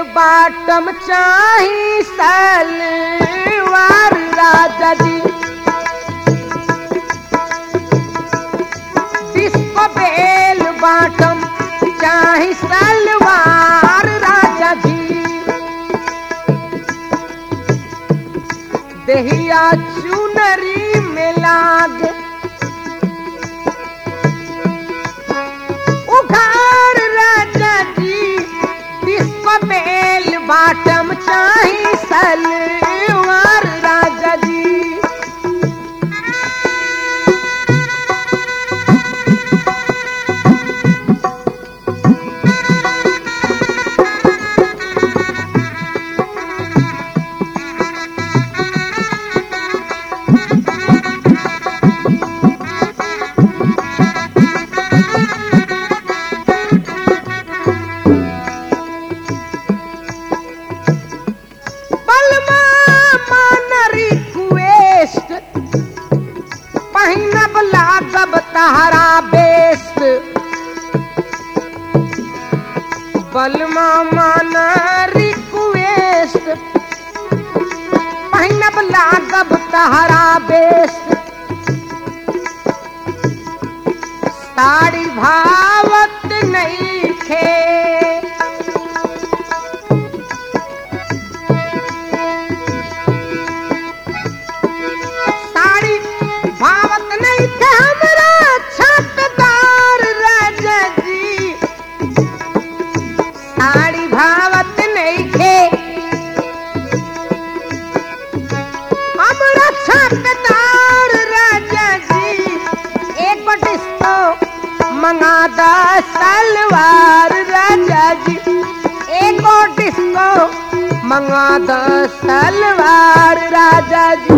बाटम चाही सलवार राजा जी डिस्को बेल बाटम चाही सलवार राजा जी दहिया चुनरी में लाग उघार राजा जी डिस्को बेल बाटम चाही सलवार राजा जी बलमा मान रिक्वेस्ट पहिनब लागब तहरा बेस्ट बलमा मान रिक्वेस्ट पहिनब लागब तहरा बेस्ट साड़ी भावत नहीं खे साड़ी भावत नहीं थे हमरा छतदार राजा जी साड़ी भावत नहीं थे हमरा छतदार राजा जी एक डिस्को मंगा दा सलवार राजा जी एक डिस्को मंगा दा सलवार राजा जी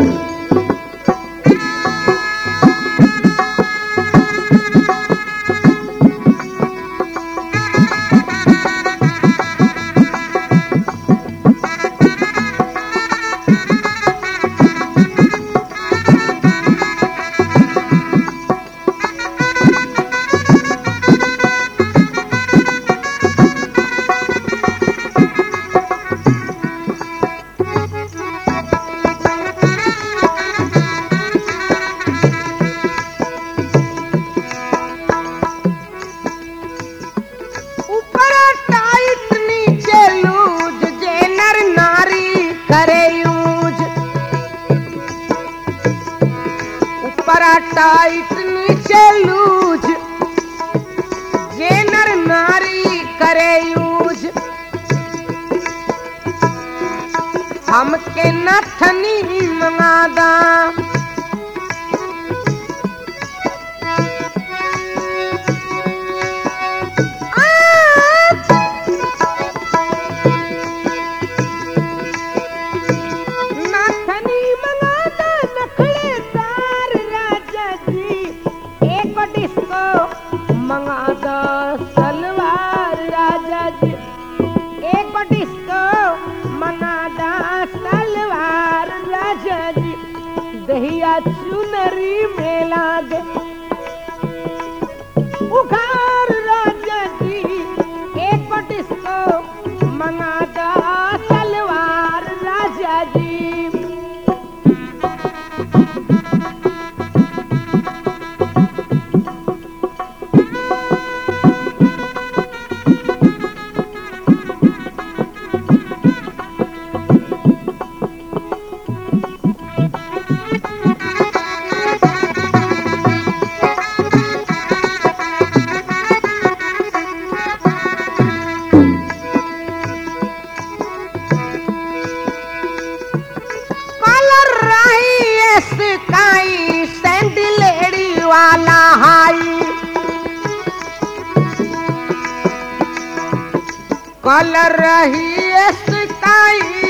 ऊपर टाइट नीचे लूज जे नर नारी करे यूज ऊपर टाइट नीचे लूज जे नर नारी करे यूज हमके नथनी मंगादा नाथनी मंगादा नखड़े तार राजा जी एक डिस्को मंगादा सलवार राजा जी एक डिस्को मंगादा सलवार राजा जी दहिया चुनरी मेला दे उखार राजा जी एक डिस्को मंगादा सलवार राजा जी कलर रही स्काई सैंडलेड़ी वाला हाई कलर रही स्काई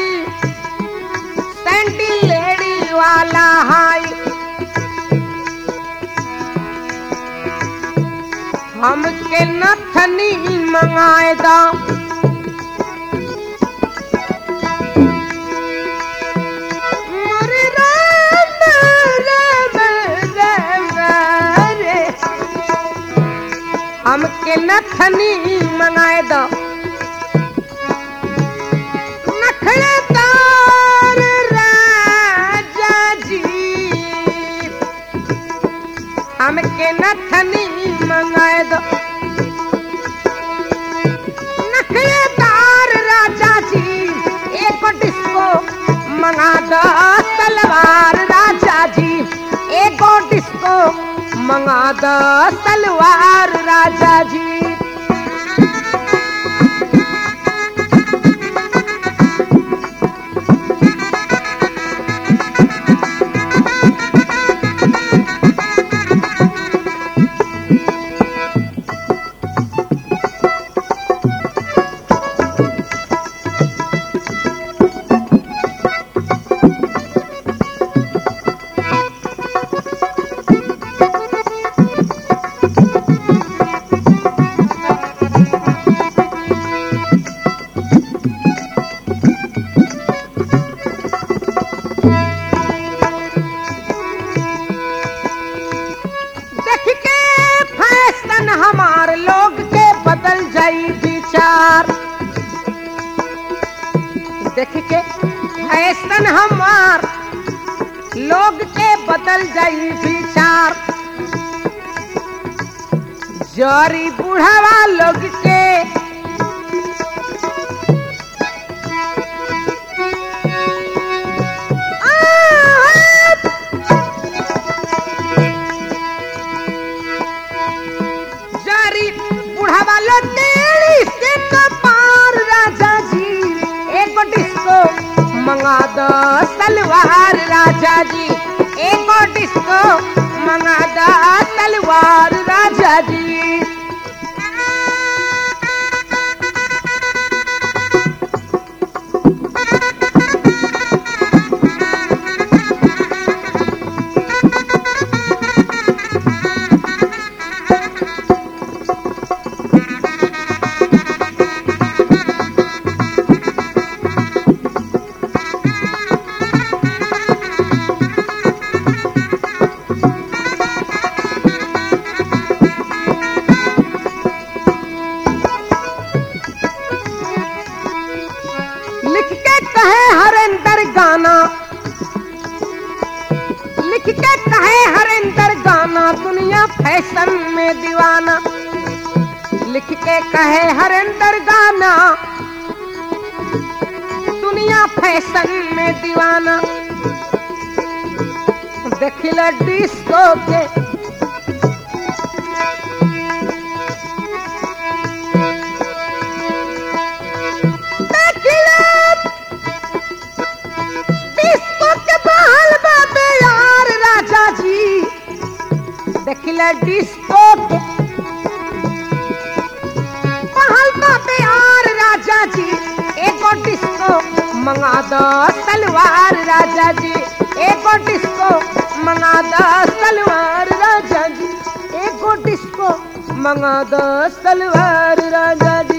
सैंडलेड़ी वाला हाई हमके नथनी मंगाए दा मोरे राम राम राम रे हमके नथनी मंगाए दो मंगा दो तलवार राजा जी एगो डिस्को मंगा दो तलवार राजा जी देख के फैशन हमार लोग के बदल जाई विचार देख के फैशन हमार लोग के बदल जाई विचार जरी बुढ़ावा लोग के आ, जारी बुढ़ावा लो तेरी से कपार राजा जी एक डिस्को मंगा दो तलवार राजा जी एक डिस्को मंगा दो तलवार राजा जी लिख के कहे हरेंद्र गाना लिख के कहे हरेंद्र गाना दुनिया फैशन में दीवाना लिख के कहे हरेंद्र गाना दुनिया फैशन में दीवाना देखिल डिस्को के देखिल डिस्को के बहल बाबे यार राजा जी देखिल डिस्को के बहल बाबे यार राजा जी एगो डिस्को मंगा दो तलवार राजा जी एगो डिस्को मंगा दो तलवार राजा जी एगो डिस्को मंगा दो तलवार राजा जी